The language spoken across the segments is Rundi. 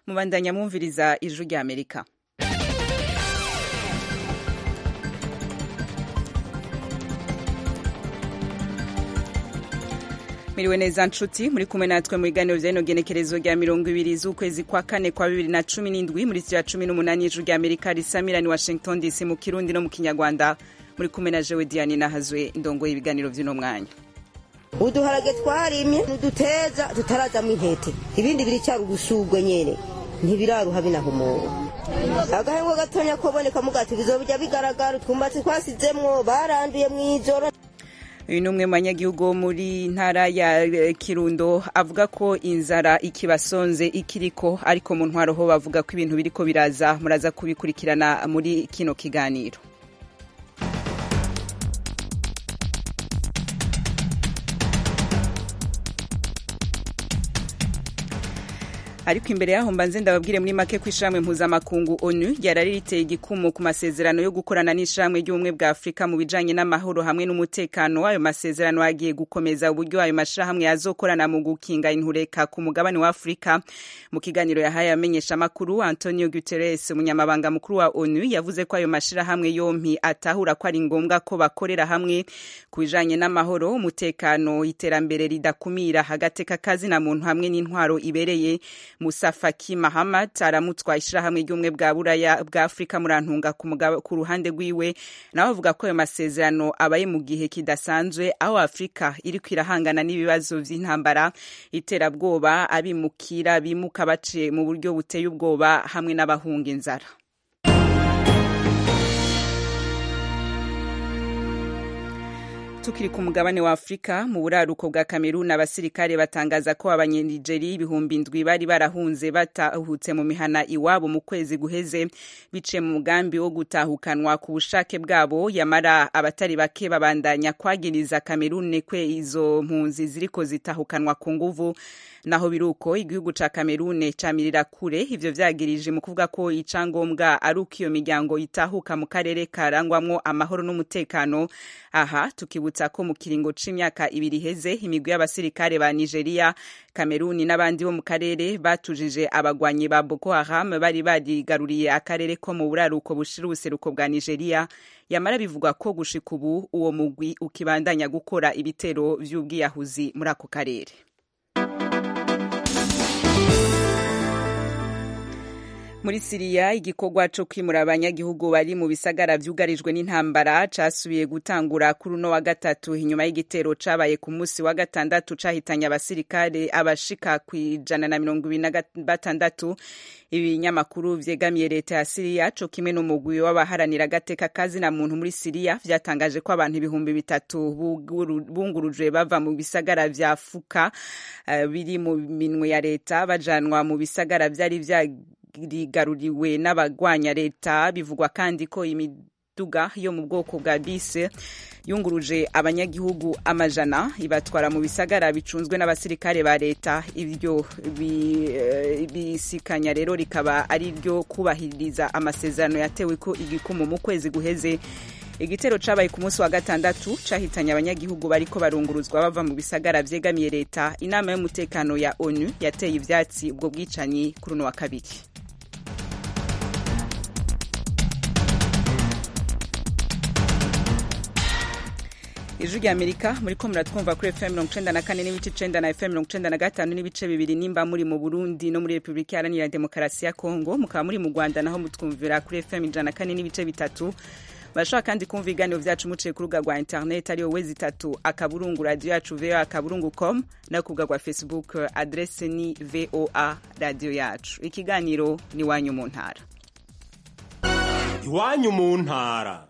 mubandanya mwumviriza ijwi rya amerika miriwe neza nshuti muri kumwe natwe mu biganiro vya rino genekerezo rya mirongo ibiri z'ukwezi kwa kane kwa bibiri na cumi n'indwi muri sitira cumi n'umunani y'ijuru rya amerika risamirani washington dc mu kirundi no mu kinyarwanda muri kumwe na jewe diane nahazwe indongoye ibiganiro vy'uno mwanya uduharage twarimye nuduteza tutarazamo intete ibindi biricyari ubusugwe nyene ntibiraruha binahumura agahengo gatonya koboneka mugati bizobija bigaragara utwumbatsi twasizemwo baranduye mw'ijoro uyu ni umwe mu banyagihugu wo muri ntara ya kirundo avuga ko inzara ikibasonze ikiriko ariko mu ntwaro ho bavuga ko ibintu biriko biraza muraza kubikurikirana muri kino kiganiro ariko imbere yaho mbanze ndababwire muri make ko ishamwe mpuzamakungu onu ryari riteye igikumu ku masezerano yo gukorana n'ishamwe ry'ubumwe bwa afurika mu bijanye n'amahoro hamwe n'umutekano ayo masezerano agiye gukomeza uburyo ayo mashirahamwe yazokorana mu gukinga intureka ku mugabane wa afurika mu kiganiro yahaye amenyesha amakuru antonio guterres umunyamabanga mukuru wa onu yavuze ko ayo mashirahamwe yompi atahura ko ari ngombwa ko bakorera hamwe ku bijanye n'amahoro umutekano iterambere ridakumira agateka kazina muntu hamwe n'intwaro ibereye Musa Faki Mahamat aramutswa ishirahamwe ry'umwe bwa buraya bwa Afrika murantunga ku ruhande rwiwe nawe avuga ko ayo masezerano abaye mu gihe kidasanzwe aho Afrika iriko irahangana n'ibibazo vy'intambara iterabwoba abimukira bimuka baciye mu buryo buteye ubwoba hamwe n'abahunga inzara tukiri ku mugabane wa afurika mu buraruko bwa kamerun abasirikare batangaza ko abanyenigeri ibihumbi ndwi bari barahunze batahutse mu mihana iwabo mu kwezi guheze biciye mu mugambi wo gutahukanwa ku bushake bwabo yamara abatari bake babandanya kwagiriza kamerun kwe izo mpunzi ziriko zitahukanwa ku nguvu naho biruko igihugu ca kamerun camirira kure ivyo vyagirije mu kuvuga ko icangombwa ari uko iyo miryango itahuka mu karere karangwamwo amahoro n'umutekano aha tukibutsa ko mu kiringo c'imyaka ibiri heze imigwi y'abasirikare ba Nigeria Kameruni n'abandi bo mu karere batujije abagwanyi ba Boko Haram bari barigaruriye akarere ko mu buraruko bushira ubuseruko bwa Nigeria yamara bivugwa ko gushika ubu uwo mugwi ukibandanya gukora ibitero vy'ubwiyahuzi muri ako karere muri siriya igikorwa co kwimura abanyagihugu bari mu bisagara vyugarijwe n'intambara casubiye gutangura kuri uno wa gatatu inyuma y'igitero cabaye ku musi wa gatandatu cahitanye abasirikare abashika kwijana na mirongo ibiri na batandatu ibinyamakuru vyegamiye leta ya siriya co kimwe n'umugwi w'abaharanira agateka kazina muntu muri siriya vyatangaje ko abantu ibihumbi bitatu bungurujwe bava mu bisagara vya fuka uh, biri mu minwe ya leta bajanwa mu bisagara vyari vya rigaruriwe n'abagwanya leta bivugwa kandi ko imiduga yo mu bwoko bwa bisi yunguruje abanyagihugu amajana ibatwara mu bisagara bicunzwe n'abasirikare ba leta ibyo bisikanya rero rikaba ari ryo kubahiriza amasezerano yatewe ko igikumu mu kwezi guheze igitero cabaye ku munsi wa gatandatu cahitanye abanyagihugu bariko barunguruzwa bava mu bisagara vyegamiye leta inama y'umutekano ya onu yateye ivyatsi ubwo bwicanyi kuri uno wa kabiri ijwi rya amerika muriko muratwumva kuri fm mirongo icenda na kane n'ibice icenda na fm mirongo icenda na gatanu n'ibice bibiri nimba muri mu burundi no muri repubulika iharanira demokarasi ya kongo mukaba muri mu rwanda naho mutwumvira kuri fm ijana na kane n'ibice bitatu bashobora kandi kumva ibiganiro vyacu muciye ku rubuga rwa internet ariyo wezi itatu akaburungu radio yacu voa akaburungu com no ku rubuga rwa facebook adrese ni voa radio yacu ikiganiro ni wanyu mu ntara iwanyu mu ntara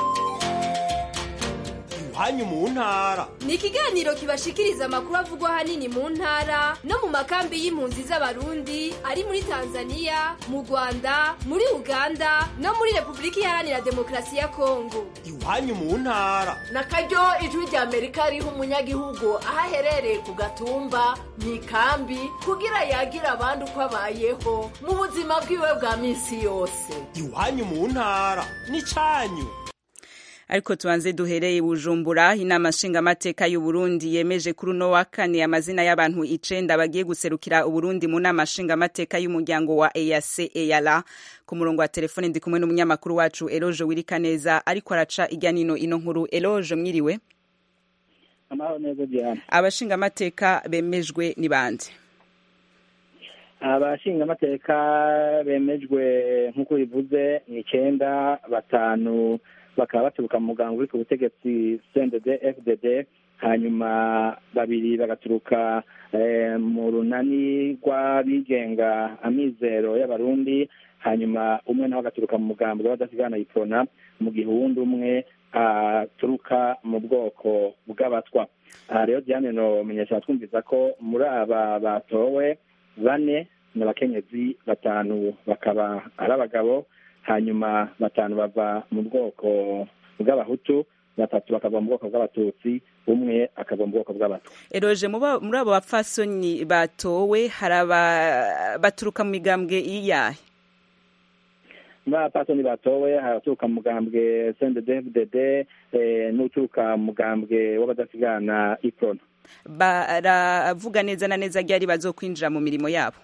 iwanyu mu ntara ni ikiganiro kibashikiriza amakuru avugwa ahanini mu ntara no mu makambi y'impunzi z'abarundi ari muri tanzania mu rwanda muri uganda no muri repubulika iharanira demokarasi ya kongo iwanyu mu ntara na karyo ijwi rya amerika riha umunyagihugu aho aherereye ku gatumba mu ikambi kugira yagira abandi uko abayeho mu buzima bwiwe bwa minsi yose iwanyu mu ntara ni cyanyu ariko tubanze duhereye bujumbura inama nshingamateka y'uburundi yemeje kuri uno wa kane amazina y'abantu icenda bagiye guserukira uburundi mu nama nshingamateka y'umuryango wa eac eyala ku murongo wa telefone ndi kumwe n'umunyamakuru wacu eloge wirikaneza ariko araca ijya nino ino nkuru eloge mwiriwe amahoro neza diana abashingamateka bemejwe ni bande abashingamateka bemejwe nk'uko bivuze ni icyenda batanu bakaba baturuka mu muganga uri ku butegetsi cndd fdd hanyuma babiri bagaturuka mu runani rw'abigenga amizero y'abarundi hanyuma umwe nawe agaturuka mu mugambi w'abadasigana iprona mu gihe uwundi umwe aturuka mu bwoko bw'abatwa aha rero diane nomenyesha twumviza ko muri aba batowe bane ni abakenyezi batanu bakaba ari abagabo hanyuma batanu bava mu bwoko bw'abahutu batatu bakava mu bwoko bw'abatutsi umwe akava mu bwoko bw'abatwa eroje muri abo bapfasoni batowe hari baturuka mu migambwe iyahe muri abapfasoni batowe haraturuka mu mugambwe cnddddd n'uturuka mu mugambwe w'abadasigana iprona baravuga neza na neza ryari bazokwinjira mu mirimo yabo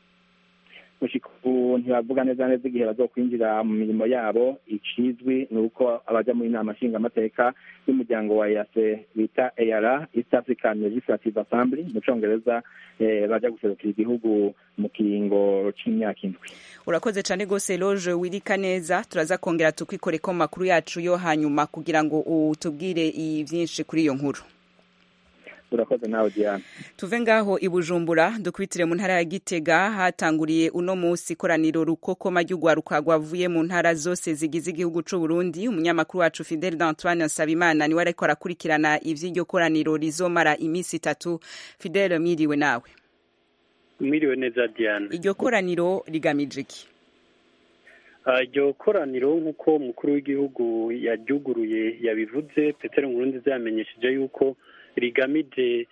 ubu ntibavuga neza neza igihe bazokwinjira mu mirimo yabo ikizwi ni uko abajya muri inama nshingamateka y'umuryango wa ease bita eyara east african legislative assembly mu congereza bajya guserukira igihugu mu kiringo c'imyaka indwi urakoze cyane rwose loje wirika neza turaza kongera tukwikoreko mu makuru yacu yo hanyuma kugira ngo utubwire byinshi kuri iyo nkuru urakoze nawe diana tuve ngaho i bujumbura dukubitire mu ntara ya gitega hatanguriye uno munsi ikoraniro rukokoma ry'urwaruka rwavuye mu ntara zose zigize igihugu c'u Burundi umunyamakuru wacu Fidel d'Antoine Nsabimana niwe ariko arakurikirana ivy'iryo koraniro rizomara iminsi itatu Fidel mwiriwe nawe mwiriwe neza diana iryo koraniro rigamije iki iryo koraniro nk'uko umukuru w'igihugu yaryuguruye yabivuze petero nkurunziza yamenyesheje yuko rigamije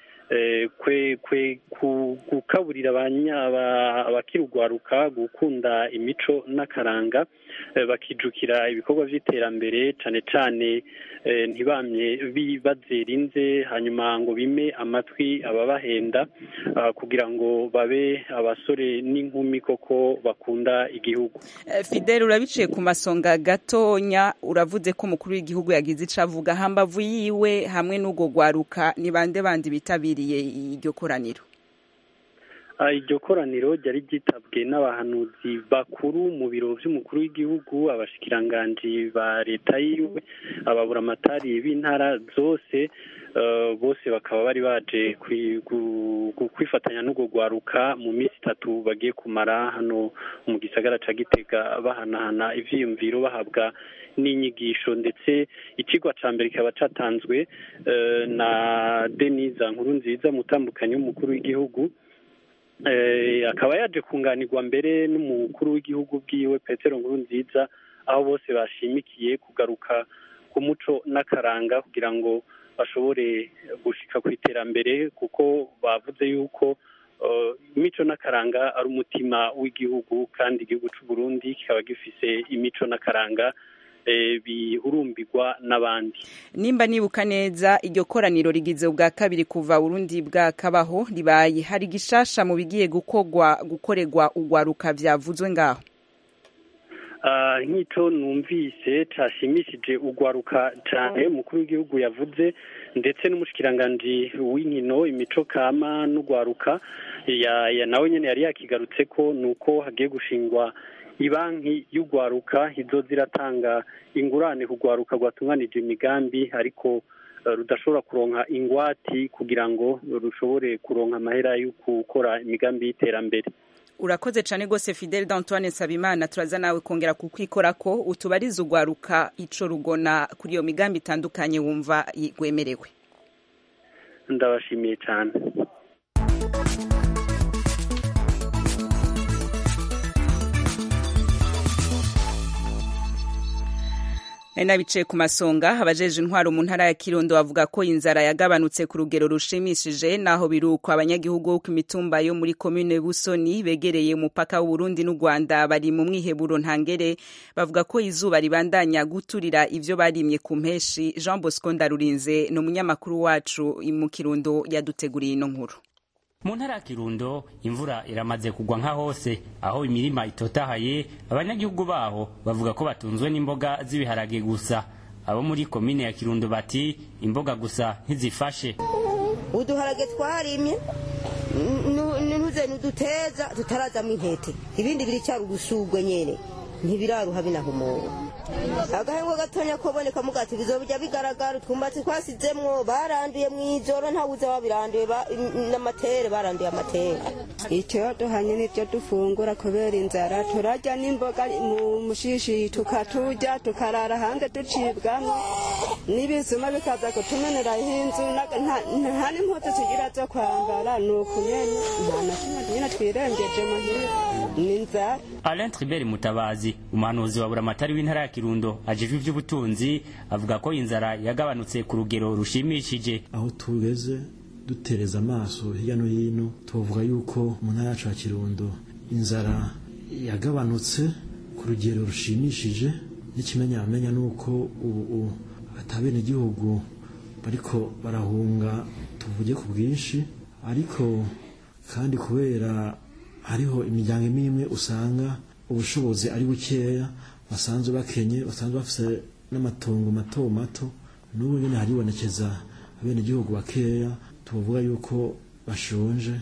gukaburira abakirugwaruka gukunda imico n'akaranga bakijukira ibikorwa by'iterambere cyane cyane ntibamye bazerinze hanyuma ngo bime amatwi ababahenda kugira ngo babe abasore n'inkumi koko bakunda igihugu fidel urabiciye ku masonga gatonya uravuze ko umukuru w'igihugu yagize icyo avuga hambavu yiwe hamwe n'ubwo rwaruka ni bande bandi bitabiriye iryo koraniro iryo koraniro ryari ryitabwe n'abahanuzi bakuru mu biro by'umukuru w'igihugu abashikiranganji ba leta yiwe ababuramatari b'intara zose bose bakaba bari baje kwifatanya n'urwo rwaruka mu minsi itatu bagiye kumara hano mu gisagara cya gitega bahanahana ibyiyumviro bahabwa n'inyigisho ndetse ikigwa cya mbere kikaba cyatanzwe na denise nkuru nziza mutambukanyi w'umukuru w'igihugu akaba yaje kunganirwa mbere n'umukuru w'igihugu bwiwe petero nkuru nziza aho bose bashimikiye kugaruka ku muco n'akaranga kugira ngo bashobore gushika ku iterambere kuko bavuze yuko imico n'akaranga ari umutima w'igihugu kandi igihugu cy'u Burundi kikaba gifise imico n'akaranga bihurumbirwa n'abandi nimba nibuka neza iryo koraniro rigize ubwa kabiri kuva Burundi bwakabaho ribaye hari gishasha mu bigiye gukorwa gukorerwa ugwaruka byavuzwe ngaho nk'icyo numvise cyashimishije ugwaruka cyane umukuru w'igihugu yavuze ndetse n'umushikiranganji w'inkino imico kama n'ugwaruka nawe nyine yari yakigarutse ko ni uko hagiye gushingwa ibanki y'ugwaruka izo ziratanga ingurane ku rwaruka rwatunganije imigambi ariko rudashobora kuronka ingwati kugira ngo rushobore kuronka amahera yo gukora imigambi y'iterambere urakoze cyane rwose fidel d'antoine nsabimana turaza nawe kongera kukwikora ko utubariza ugwaruka ico rugona kuri iyo migambi itandukanye wumva rwemerewe ndabashimiye cyane ari n'abicaye ku masonga abajeje intwaro mu ntara ya kirundo bavuga ko inzara yagabanutse ku rugero rushimishije naho biruko abanyagihugu bo ku mitumba yo muri komine busoni begereye umupaka w'uburundi n'u rwanda bari mu mwiheburo ntangere bavuga ko izuba ribandanya guturira ivyo barimye ku mpeshi jean bosco ndarurinze ni umunyamakuru wacu mu kirundo yaduteguriye ino nkuru mu ntara ya kirundo imvura iramaze kugwa nka hose aho imirima itotahaye abanyagihugu baho bavuga ko batunzwe n'imboga z'ibiharage gusa abo muri komine ya kirundo bati imboga gusa ntizifashe uduharage twarimye ntuze n'uduteza tutarazamo intete ibindi biricyari ugusugwe nyene ntibiraruha binahumura agahengo gatonya koboneka mugati bizobijya bigaragara utwumbatsi twasizemwo baranduye mw'ijoro ntawuze wabiranduye n'amatere baranduye amatere icyo duhanye n'ibyo dufungura kubera inzara turarya n'imboga mu mushishi tukaturya tukarara hanze ducibwamo n'ibizuma bikaza kutumenera inzu nta n'impuzu tugira zo kwambara ni ukunyene nta na kimwe nyine twirengeje muhira ni inzara Alain Tribert Mutabazi umuhanuzi wa buramatari w'intara ya Kirundo ajejwe ivy'ubutunzi avuga ko inzara yagabanutse ku rugero rushimishije aho tugeze dutereza amaso hirya no hino tuvuga yuko mu ntara yacu ya Kirundo inzara yagabanutse ku rugero rushimishije n'ikimenyamenya nuko ubu atabene igihugu bariko barahunga tuvuge ku bwinshi ariko kandi kubera hariho imiryango imwe imwe usanga ubushobozi ari bukeya basanzwe bakenye basanzwe bafite n'amatongo mato mato n'ubu nyine haribonekeza abenegihugu bakeya tuvuga yuko bashonje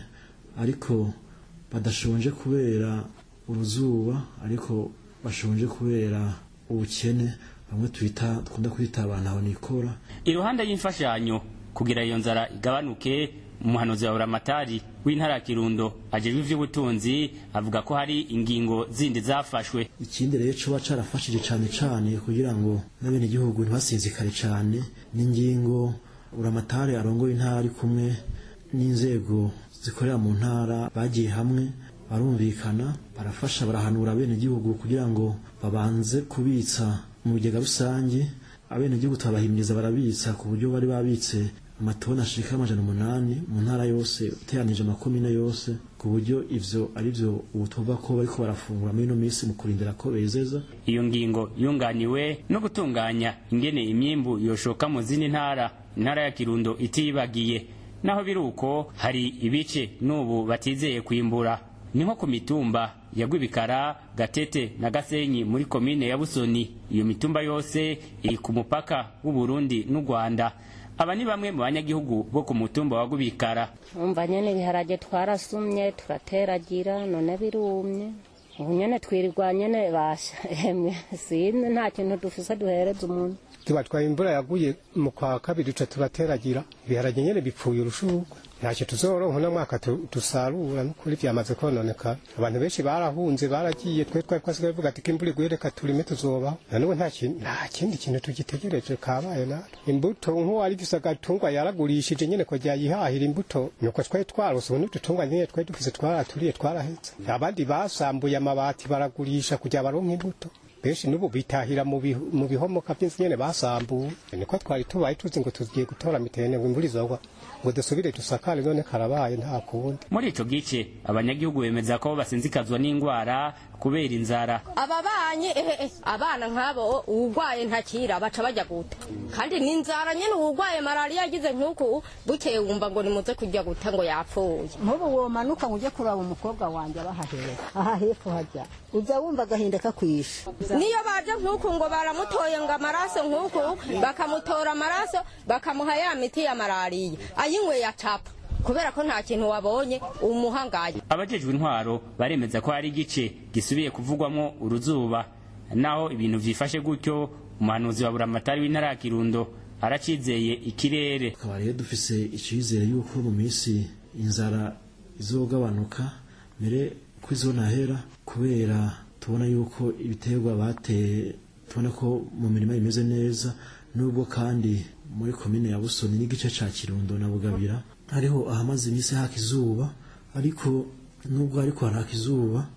ariko badashonje kubera uruzuba ariko bashonje kubera ubukene bamwe twita dukunda kwita abantu aho nikora iruhande y'imfashanyo kugira iyo nzara igabanuke umuhanuzi wa buramatari w'intara ya kirundo ajejwe ivy'ubutunzi avuga ko hari ingingo zindi zafashwe ikindi rero coba carafashije cane cane kugira ngo n'abenegihugu ntibasinzikare cane n'ingingo buramatari arongoye intara ari kumwe n'inzego zikorera mu ntara bagiye hamwe barumvikana barafasha barahanura abenegihugu kugira ngo babanze kubitsa mu bigega rusange abenegihugu turabahimiriza barabitsa ku buryo bari babitse amatoni ashika amajana umunani mu ntara yose uteranije amakomine yose ku buryo ivyo ari vyo ubu tuvuga ko bariko barafungura muri ino minsi mu kurindira ko bezeza iyo ngingo yunganiwe no gutunganya ingene imyimbu yoshoka mu zindi ntara intara ya kirundo itibagiye naho biri uko hari ibice n'ubu batizeye kwimbura ni nko ku mitumba ya Rwibikara Gatete na Gasenyi muri komine ya Busoni iyo mitumba yose iri ku mupaka w'u Burundi n'u Rwanda aba ni bamwe mu banyagihugu bo ku mutumba wa Rwibikara umva nyene ibiharage twarasumye turateragira none birumye ubu nyene twirirwa nyene basha emwe sine nta kintu dufise duhereza umuntu tubatwaye imvura yaguye mu kwa kabiri tuca turateragira ibiharage nyene bipfuye urushurwe ntacyo tuzoronka uno mwaka dusarura n'ukuri vyamaze kononekara abantu benshi barahunze baragiye twe twari twasigaye vuga ati imvura iguye reka turime tuzobaho nanubu nta kindi kintu tugitegereje kabaye natwe imbuto nk'uwari gisa agatungwa yaragurishije nyene ko yayihahira imbuto nuko twari twarose ubu n'udutungwa nyene twari dufise twaraturiye twarahetse abandi basambuye amabati baragurisha kugira baronke imbuto benshi n'ubu bitahira mu bihomoka by'inzu nyene basambuye niko twari tubaye tuzi ngo tugiye gutora mitene ngo imvura izogwa ngo dusubire dusakare none karabaye nta kundi muri ico gice abanyagihugu bemeza ko basinzikazwa n'ingwara kubera inzara ababanye ehe abana nk'abo uwugwaye ntakira baca bajya guta kandi ni inzara nyene uwugwaye malariya yagize nk'uku bukeye wumva ngo nimuze kujya guta ngo yapfuye nk'ubu womanuka ngo ujye kuraba umukobwa wanjye abahahera aha hepfo hajya uza wumva agahinda kakwisha niyo baje nk'uku ngo baramutoye ngo amaraso nk'uku bakamutora amaraso bakamuha ya miti ya malariya ayinyweye acapa kubera ko nta kintu wabonye umuhangaye abajejwe intwaro baremeza ko hari igice gisubiye kuvugwamo uruzuba naho ibintu vyifashe gutyo umuhanuzi wa buramatari w'intara ya kirundo aracizeye ikirere tukaba rero dufise icizere yuko mu minsi inzara izogabanuka mbere ko izonahera kubera tubona yuko ibiterwa bateye tubona ko mu mirima imeze neza nubwo kandi muri komine ya busoni n'igice ca kirundo na bugabira hariho ahamaze iminsi haka izuba ariko nubwo ariko haraka izuba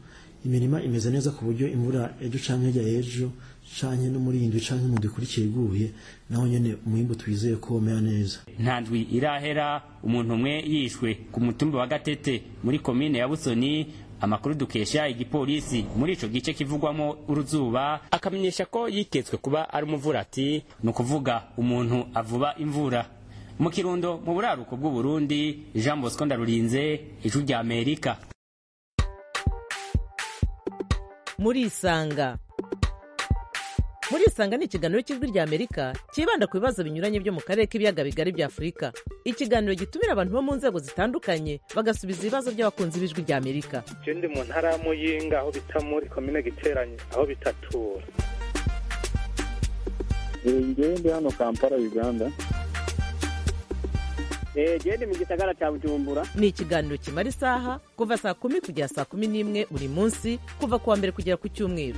imirima imeze neza ku buryo imvura ejo canke hirya ejo canke no muri indwi canke mu ikurikiye iguye naho nyene umwimbu twizeye ko womera neza nta ndwi irahera umuntu umwe yishwe ku mutumba wa gatete muri komine ya busoni amakuru dukesha igipolisi muri ico gice kivugwamo uruzuba akamenyesha ko yiketswe kuba ari umuvurati ni ukuvuga umuntu avuba imvura mu kirundo mu buraruko bw'uburundi jean bosco ndarurinze ijwi rya amerika murisanga murisanga ni ikiganiro cy'ijwi rya amerika cyibanda ku bibazo binyuranye byo mu karere k'ibiyaga bigari bya afurika ikiganiro gitumira abantu bo mu nzego zitandukanye bagasubiza ibibazo by'abakunzi b'ijwi rya amerika ndi mu ntara ya muyinga aho bita muri komine giteranye aho bitatura ngewe ndi hano kampala uganda gende mu gisagara cya bujumbura ni ikiganiro kimara isaha kuva saa kumi kugera saa kumi n'imwe buri munsi kuva ku wa mbere kugera ku cyumweru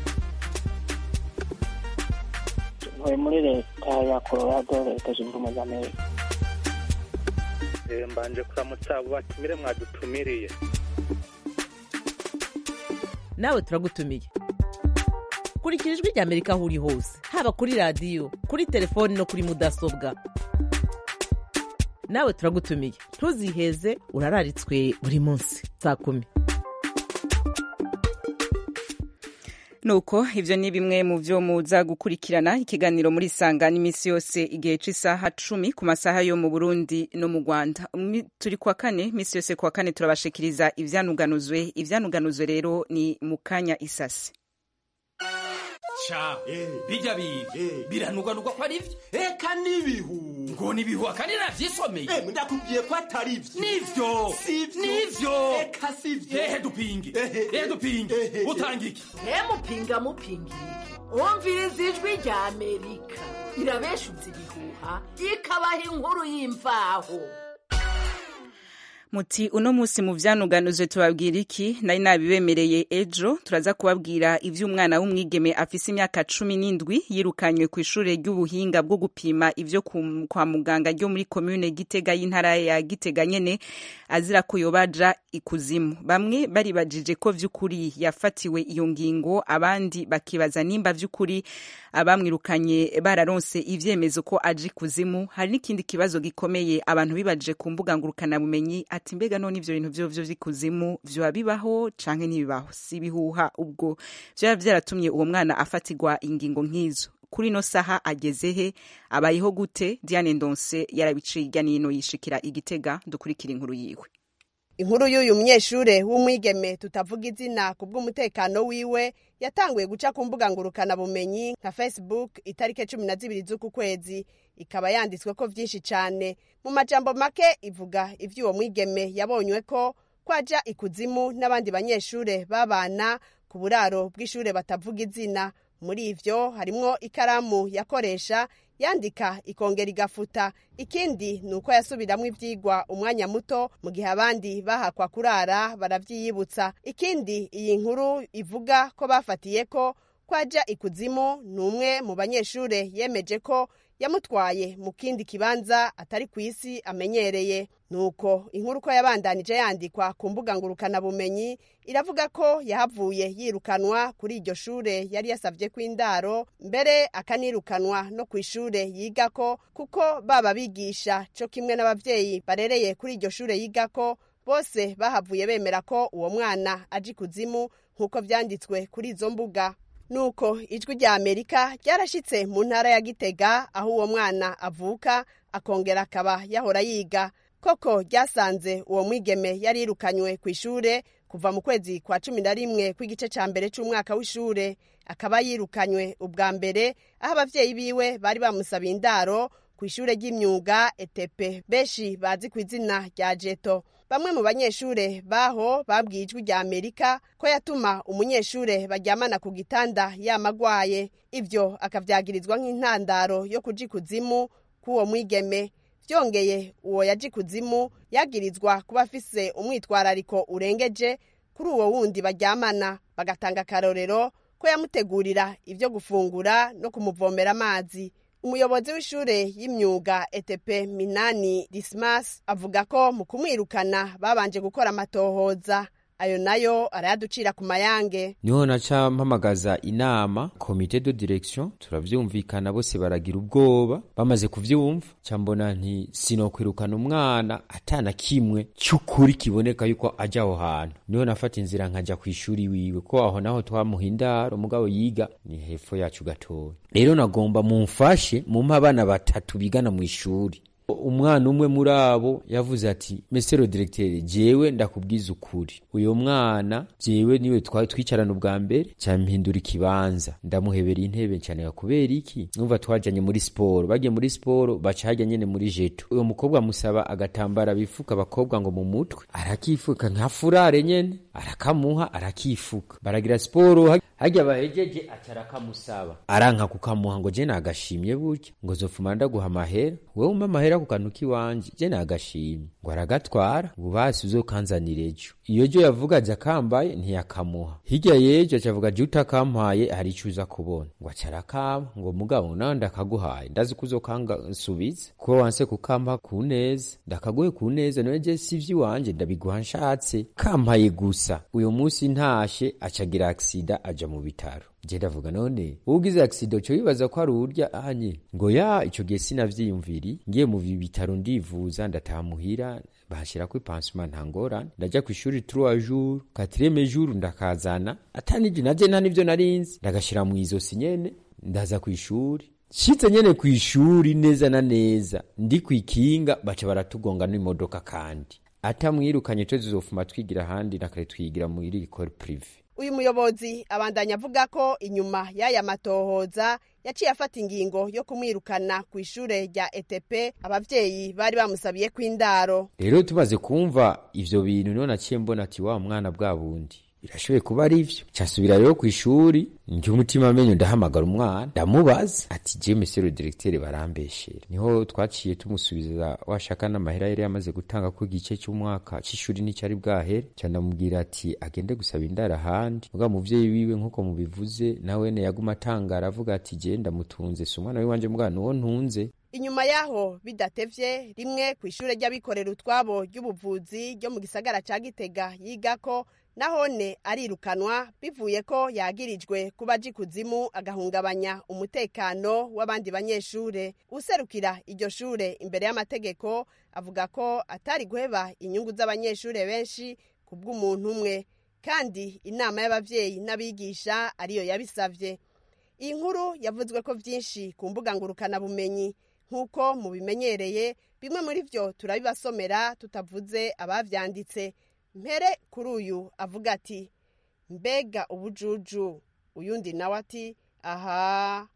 ntuye muri leta ya colorado leta zunze ubumwe za amerika mbanje kuramutsa abo batumire mwadutumiriye nawe turagutumiye kurikira ijwi rya amerika aho uri hose haba kuri radiyo kuri telefoni no kuri mudasobwa nawe turagutumiye ntuziheze urararitswe buri munsi saa kumi nuko ivyo ni bimwe mu vyo muza gukurikirana ikiganiro muri sanga n'iminsi yose igihe c'isaha cumi ku masaha yo mu burundi no mu rwanda turi kwa kane minsi yose kwa kane turabashikiriza ivyanuganuzwe ivyanuganuzwe rero ni mu kanya isasi ca bijya biga biranugwanugwa ko ari vyo eka n'ibihu ngo nibihu akandi navyisomeye ndakubwiye ko atari vyo nivyo nivyo eka sivyo ehe dupinge ehe dupinge utanga iki mupinga mupingira iki wumviriza ijwi rya amerika irabeshuza ibihuha ikabaha inkuru y'imvaho muti uno musi mu vyanuganuzwe tubabwira iki nari nabibemereye ejo turaza kubabwira ivy'umwana w'umwigeme afise imyaka cumi n'indwi yirukanywe ku ishure ry'ubuhinga bwo gupima ivyo kwa muganga ryo muri komune gitega y'intara ya gitega nyene azira ko yobaja ikuzimu bamwe baribajije ko vy'ukuri yafatiwe iyo ngingo abandi bakibaza nimba vy'ukuri abamwirukanye bararonse ivyemezo ko aje ikuzimu hari n'ikindi kibazo gikomeye abantu bibajije ku mbuga ngurukanabumenyi ati mbega none ivyo bintu vyovyo vy'ikuzimu vyoba bibaho canke ntibibaho si bihuha ubwo vyoba vyaratumye uwo mwana afatirwa ingingo nk'izo kuri no saha ageze he abayeho gute Diane Ndonse yarabiciye irya nino yishikira igitega dukurikira inkuru yiwe inkuru y'uyu munyeshure w'umwigeme tutavuga izina ku bw'umutekano wiwe yatanguye guca ku mbuga ngurukanabumenyi nka facebook itariki cumi na zibiri z'uku kwezi ikaba yanditswe ko vyinshi cane mu majambo make ivuga ivy'uwo mwigeme yabonywe ko kwaja ikuzimu n'abandi banyeshure babana ku buraro bw'ishure batavuga izina muri ivyo harimwo ikaramu yakoresha yandika ikongera igafuta ikindi ni uko yasubiramwo ivyigwa umwanya muto mu gihe abandi bahakwa kurara baravyiyibutsa ikindi iyi nkuru ivuga ko bafatiye ko kwaja ikuzimu ni umwe mu banyeshure yemeje ko yamutwaye mu kindi kibanza atari ku isi amenyereye nuko inkuru ko yabandanije yandikwa ku mbuga ngurukanabumenyi iravuga ko yahavuye yirukanwa kuri iryo shure yari yasavye ko indaro mbere akanirukanwa no ku ishure yigako kuko baba bigisha co kimwe n'abavyeyi barereye kuri iryo shure yigako bose bahavuye bemera ko uwo mwana aje ikuzimu nk'uko vyanditswe kuri izo mbuga nuko ijwi rya amerika ryarashitse mu ntara ya gitega aho uwo mwana avuka akongera akaba yahora yiga koko ryasanze uwo mwigeme yari yirukanywe ku ishure kuva mu kwezi kwa cumi na rimwe kw'igice ca mbere c'umwaka w'ishure akaba yirukanywe ubwa mbere aho abavyeyi biwe bari bamusabiye indaro ku ishure ry'imyuga etepe benshi bazi ku izina rya jeto bamwe mu banyeshure baho babwiye ijwi rya amerika ko yatuma umunyeshure baryamana ku gitanda yamagwaye ivyo akavyagirizwa nk'intandaro yo kuja ikuzimu k'uwo mwigeme vyongeye uwo yaje ikuzimu yagirizwa kuba afise umwitwarariko urengeje kuri uwo wundi baryamana bagatanga akarorero ko yamutegurira ivyo gufungura no kumuvomera amazi umuyobozi w'ishure y'imyuga etepe minani dismas avuga ko mu kumwirukana babanje gukora amatohoza ayo nayo arayaducira ku mayange niho naca mpamagaza inama komite de direction turavyumvikana bose baragira ubwoba bamaze kuvyumva ca mbona nti sinokwirukana umwana atana kimwe cy'ukuri kiboneka yuko aja aho hantu niho nafata inzira nkaja ku ishuri wiwe ko aho naho twamuha indaro umugabo yiga ni hepfo yacu gatoya rero nagomba mumfashe mumpe abana batatu bigana mu ishuri umwana umwe muri abo yavuze ati mesero directeur jewe ndakubwiza ukuri uyo mwana jewe niwe twari twicarana ubwa mbere cyampindura ikibanza ndamuhebera intebe cyane kubera iki numva twajanye muri siporo bagiye muri siporo baca hajya nyene muri jeto uyo mukobwa musaba agatambara bifuka abakobwa ngo mu mutwe arakifuka nka furare nyene arakamuha arakifuka baragira siporo hajya bahejeje aca arakamusaba aranka kukamuha ngo je nagashimye burya ngo zofuma ndaguha amahera wewe umpa amahera ku kantu k'iwanje je nagashimye ngo aragatwara ngo basi uzokanzanira ejo iyo jo yavuga aja kambaye ntiyakamuha hirya yejo aca avuga je utakampaye hari ico uza kubona ngo aca arakama ngo mugabo nawe ndakaguhaye ndazi ko uzokansubiza kuko wanse kukampa ku neza ndakaguhe ku neza nawe je si ivy'iwanje ndabiguha nshatse kampaye gusa uyu munsi ntashe acagira aksida aja mu bitaro je ndavuga none ugize accident cyo bibaza ko ari urya anye ngo ya ico gihe sinavyiyumviri ngiye mu bitaro ndivuza ndatamuhira bahashira ko pansement ntangorane ndaja ku ishuri 3 jours 4 jours ndakazana atanije naje nta nivyo narinzi ndagashira mu izosi nyene ndaza ku ishuri shitse nyene ku ishuri neza na neza ndi kwikinga baca baratugonga n'imodoka kandi atamwirukanye twe zizofuma twigira ahandi nakare twigira muri école privée uyu muyobozi abandanya avuga ko inyuma y'aya matohoza yaciye afata ingingo yo kumwirukana ku ishure rya ETP abavyeyi bari bamusabiye ko indaro rero tumaze kumva ivyo bintu niho naciye mbona ati wa mwana bwa bundi birashoboye kuba ari ivyo casubira rero ku ishuri njye umutima amenyo ndahamagara umwana ndamubaza ati je monsieur le directeur barambeshera niho twaciye tumusubiza washaka n'amahera yari yamaze gutanga ko igice cy'umwaka c'ishuri n'icyari bwahere ca ndamubwira ati agende gusaba indaro ahandi muga muvyeyi wiwe nk'uko mubivuze nawe ne yaguma atangara avuga ati je ndamutunze si umwana wiwanje muga nuwo ntunze inyuma yaho bidatevye rimwe ku ishure ry'abikorera utwabo ry'ubuvuzi ryo mu gisagara ca gitega yigako nahone arirukanwa bivuye ko yagirijwe kuba aji kuzimu agahungabanya umutekano w'abandi banyeshure userukira iryo shure imbere y'amategeko avuga ko atari guheba inyungu z'abanyeshure benshi ku bw'umuntu umwe kandi inama y'abavyeyi n'abigisha ariyo yabisavye iyi nkuru yavuzwe ko vyinshi ku mbuga ngurukanabumenyi nk'uko mubimenyereye bimwe muri vyo turabibasomera tutavuze abavyanditse mpere kuri uyu avuga ati mbega ubujuju uyundi nawe ati aha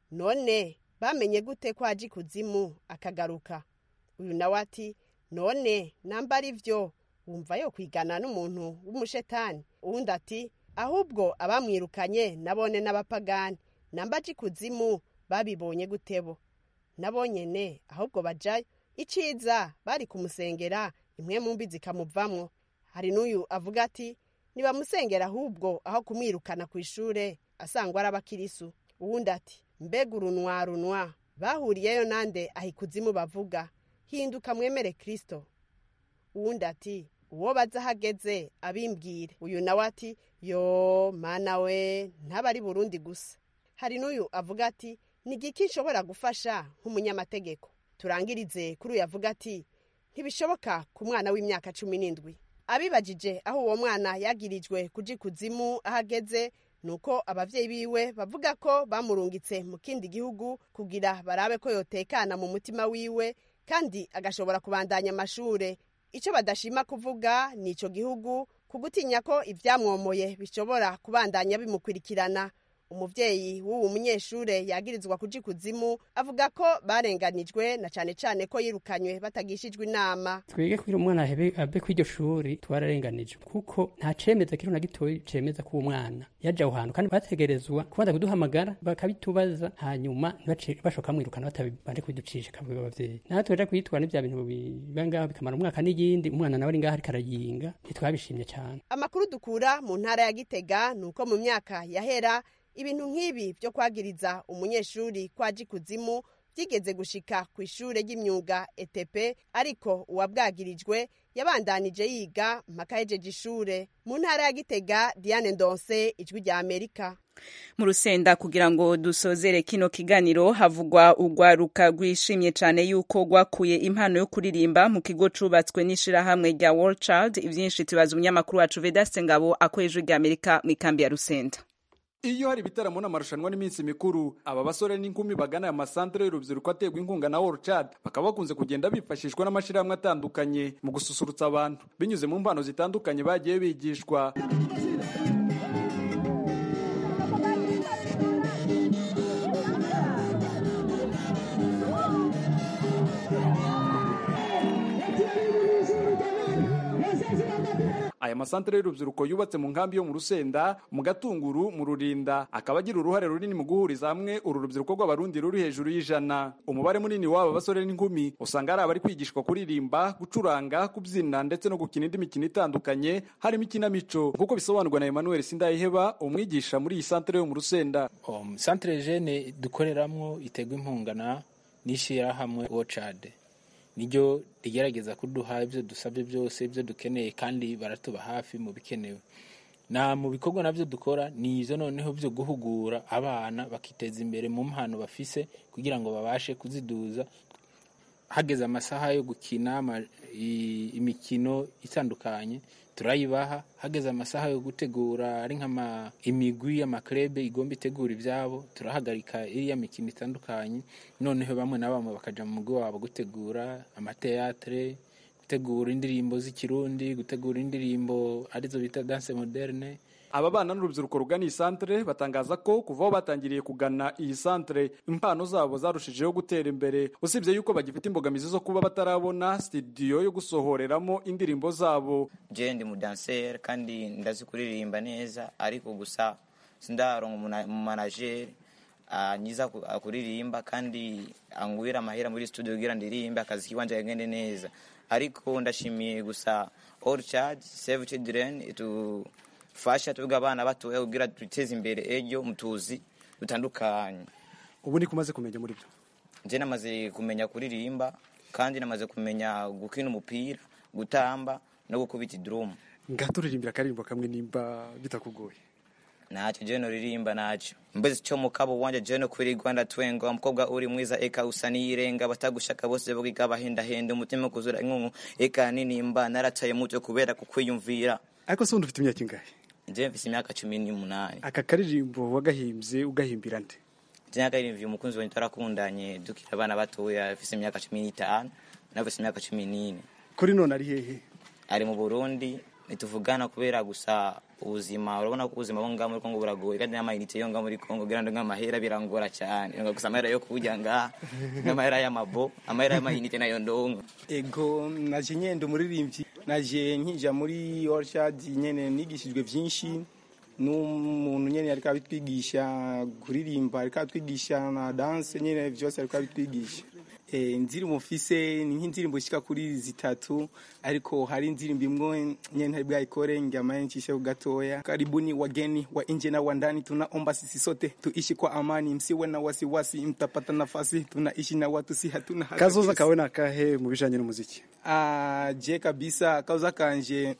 none bamenye gute ko aje kuzimu akagaruka uyu nawe ati none namba ari byo wumva yo kwigana n'umuntu w'umushetani uwundi ati ahubwo abamwirukanye nabone n'abapagani namba aje kuzimu babibonye gutebo nabonyene ahubwo bajayo iciza bari kumusengera imwe mu mbi zikamuvamwo hari n'uyu avuga ati nibamusengera ahubwo aho kumwirukana ku ishure asangwa ari abakirisu uwundi ati mbega urunwa runwa bahuriyeyo nande aho ikuzimu bavuga hinduka mwemere kristo uwundi ati uwo baza ahageze abimbwire uyu nawe ati yo mana we ntaba ari burundi gusa hari n'uyu avuga ati ni igiki nshobora gufasha nk'umunyamategeko turangirize kuri uyu avuga ati ntibishoboka ku mwana w'imyaka cumi n'indwi abibajije aho uwo mwana yagirijwe kuji kuzimu ahageze nuko abavyeyi biwe bavuga ko bamurungitse mu kindi gihugu kugira barabe ko yotekana mu mutima wiwe kandi agashobora kubandanya amashure ico badashima kuvuga ni ico gihugu kugutinya ko ivyamwomoye bishobora kubandanya bimukurikirana umuvyeyi w'uwu munyeshure yagirizwa kuja ikuzimu avuga ko barenganijwe na cane cane ko yirukanywe batagishijwe inama twige kugira umwana ahebe abe kw'iryo shuri twararenganijwe kuko nta cemeza kiriho na gitoyi cemeza ko uwo mwana yaje aho hantu kandi bategerezwa kubanza kuduhamagara bakabitubaza hanyuma ntibace bashoka bamwirukana batabanje kubiducisha kabwira abavyeyi natwe tuja kwitwara n'ivya bintu biba ngaho bikamara umwaka n'iyindi umwana nawe ari ngaho ariko arayinga ntitwabishimye cane amakuru dukura mu ntara ya gitega ni uko mu myaka yahera ibintu nk'ibi byo kwagiriza umunyeshuri ko aje ikuzimu byigeze gushika ku ishure ry'imyuga ETP ariko uwabwagirijwe yabandanije yiga mpaka yejeje ishure mu ntara ya Gitega Diane Ndonse ijwi rya Amerika mu rusenda kugira ngo dusozere kino kiganiro havugwa urwaruka rwishimye cyane yuko rwakuye impano yo kuririmba mu kigo cubatswe n'ishirahamwe rya World Child ivyinshi tubaza umunyamakuru wacu Vedaste Ngabo akoresha rya Amerika mu ikambi ya Rusenda iyo hari ibitaramo n'amarushanwa n'iminsi mikuru aba basore n'inkumi bagana aya masantere y'urubyiruko aterwa inkunga na World Child bakaba bakunze kugenda bifashishwa n'amashyirahamwe atandukanye mu gususurutsa abantu binyuze mu mpano zitandukanye bagiye bigishwa aya masantere y'urubyiruko yubatse mu nkambi yo mu rusenda mu gatunguru mu rurinda akaba agira uruhare runini mu guhuriza hamwe uru rubyiruko rw'abarundi ruri hejuru y'ijana umubare munini w'aba basore n'inkumi usanga ari abari kwigishwa kuririmba gucuranga kubyina ndetse no gukina indi mikino itandukanye harimo ikinamico nk'uko bisobanurwa na emmanuel sindayiheba umwigisha muri iyi santere yo mu rusenda um, santere jene dukoreramwo iterwa inkunga na n'ishyirahamwe wocade niryo rigerageza kuduha ibyo dusabye byose ibyo dukeneye kandi baratuba hafi mu bikenewe na mu bikorwa nabyo dukora ni izo noneho byo guhugura abana bakiteza imbere mu mpano bafise kugira ngo babashe kuziduza hageze amasaha yo gukina imikino itandukanye turayibaha hageze amasaha yo gutegura ari nk'ama imigwi y'amakrebe igomba itegura ibyabo turahagarika iriya mikino itandukanye noneho bamwe na bamwe bakaja mu mugwi wabo gutegura amateatre gutegura indirimbo z'ikirundi gutegura indirimbo arizo bita danse moderne aba bana n'urubyiruko rugana iyi santere batangaza ko kuva aho batangiriye kugana iyi santere impano zabo zarushijeho gutera imbere usibye yuko bagifite imbogamizi zo kuba batarabona studio yo gusohoreramo indirimbo zabo je ndi mudanseri kandi ndazi kuririmba neza ariko gusa sindaronka umumanajeri anyiza kuririmba kandi angwira amahera muri studio kugira ndirimbe akazi kiwanje kagende neza ariko ndashimiye gusa all charge save children to fasha tuvuga abana batoya kugira duteze imbere ejo mutuzi dutandukanye ubu ni kumaze kumenya muri byo nje namaze kumenya kuririmba kandi namaze kumenya gukina umupira gutamba no gukubita drum ngaturirimbira akarimbo kamwe nimba bitakugoye ntacyo je noririmba ntacyo mbese cyo mukabo wanje je no kuri Rwanda twenga umukobwa uri mwiza eka usa niyirenga batagushaka bose bogiga bahenda umutima kuzura inkungu eka ninimba narataye muto kubera kukwiyumvira ariko se undi ufite imyaka ingahe nje mfise imyaka cumi n'umunani aka karirimbo wagahimbye ugahimbira nde nje nagahimbye umukunzi wanjye twarakundanye dukira abana batoya afise imyaka cumi n'itanu nafise imyaka cumi n'ine kuri none ari hehe ari mu burundi nituvugana kubera gusa ubuzima urabona ko ubuzima bwo ngaha muri kongo buragoye kandi n'amayinite yo ngaha muri kongo kugira ngo nk'amahera birangora cyane gusa amahera yo kurya ngaha n'amahera y'amabo amahera y'amayinite nayo ndongo ego naje nyenda umuririmbyi naje nkija muri orchard nyene nigishijwe vyinshi n'umuntu nyene ariko abitwigisha kuririmba ariko abitwigisha na dance nyene vyose ariko abitwigisha e, indirimbo mfise ni nk'indirimbo shika kuri zitatu ariko hari indirimbo imwe nyene ntari bwayikore ngamaye ncishe gatoya karibuni wageni wa nje na wa ndani tunaomba sisi sote tuishi kwa amani msiwe na wasiwasi mtapata nafasi tunaishi na watu si hatuna kazoza kawe nakahe mu bijanye n'umuziki ah je kabisa kazoza kanje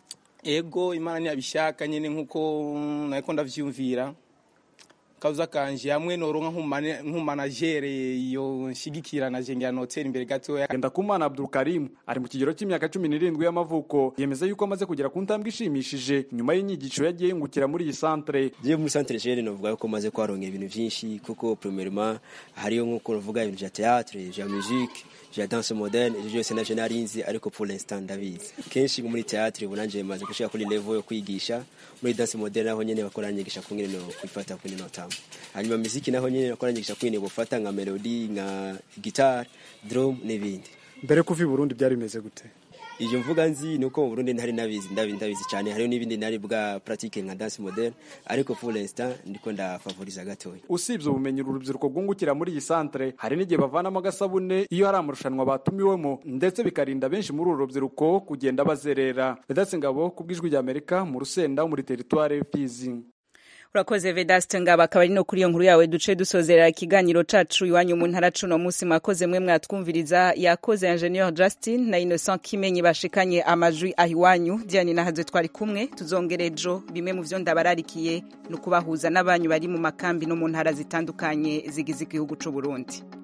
ego imana ntiyabishaka nyene nkuko nariko ndavyumvira kabuza kanje hamwe noronka nk'umanajere yo nshigikira na jengera notera imbere gatoya Ndakumana Abdul Karim ari mu kigero cy'imyaka cumi n'irindwi y'amavuko yemeza yuko amaze kugera ku ntambwe ishimishije nyuma y'inyigisho yagiye yungukira muri iyi santere je muri santere jene novuga yuko maze kwaronka ibintu vyinshi kuko premièrement hariyo nkuko novuga ibintu vya théâtre vya musique vya danse moderne ivyo byose navyo narinzi ariko pour l'instant ndabizi kenshi muri théâtre ubu nanje maze gushika kuri level yo kwigisha muri danse moderne naho nyene bakora nyigisha kungene no kwifata kungene no tamba hanyuma muziki naho nyene bakora nyigisha kwine bufata nka melody nka guitar drum n'ibindi mbere kuva i Burundi byari bimeze gute iyo mvuga nzi ni uko mu Burundi ntari nabizi ndabizi ndabizi cyane hariyo n'ibindi nari bwa pratique nka danse moderne ariko pour l'instant ndiko ndafavoriza gatoya usibye ubumenyi urubyiruko rwungukira muri iyi santere hari n'igihe bavanamo agasabune iyo hari amarushanwa batumiwemo ndetse bikarinda benshi muri uru rubyiruko kugenda bazerera Vedatse Ngabo ku bw'ijwi ry'Amerika mu Rusenda muri teritware Fizi urakoze vedaste ngaba akaba ari no kuri iyo nkuru yawe duce dusozera ikiganiro cacu iwanyu mu ntara cuno munsi mwakoze mwe mwatwumviriza yakoze ingenieur justin na innocent kimenyi bashikanye amajwi aho iwanyu diane nahaze twari kumwe tuzongera ejo bimwe mu vyo ndabararikiye ni ukubahuza n'abanyu bari mu makambi no mu ntara zitandukanye zigize igihugu c'uburundi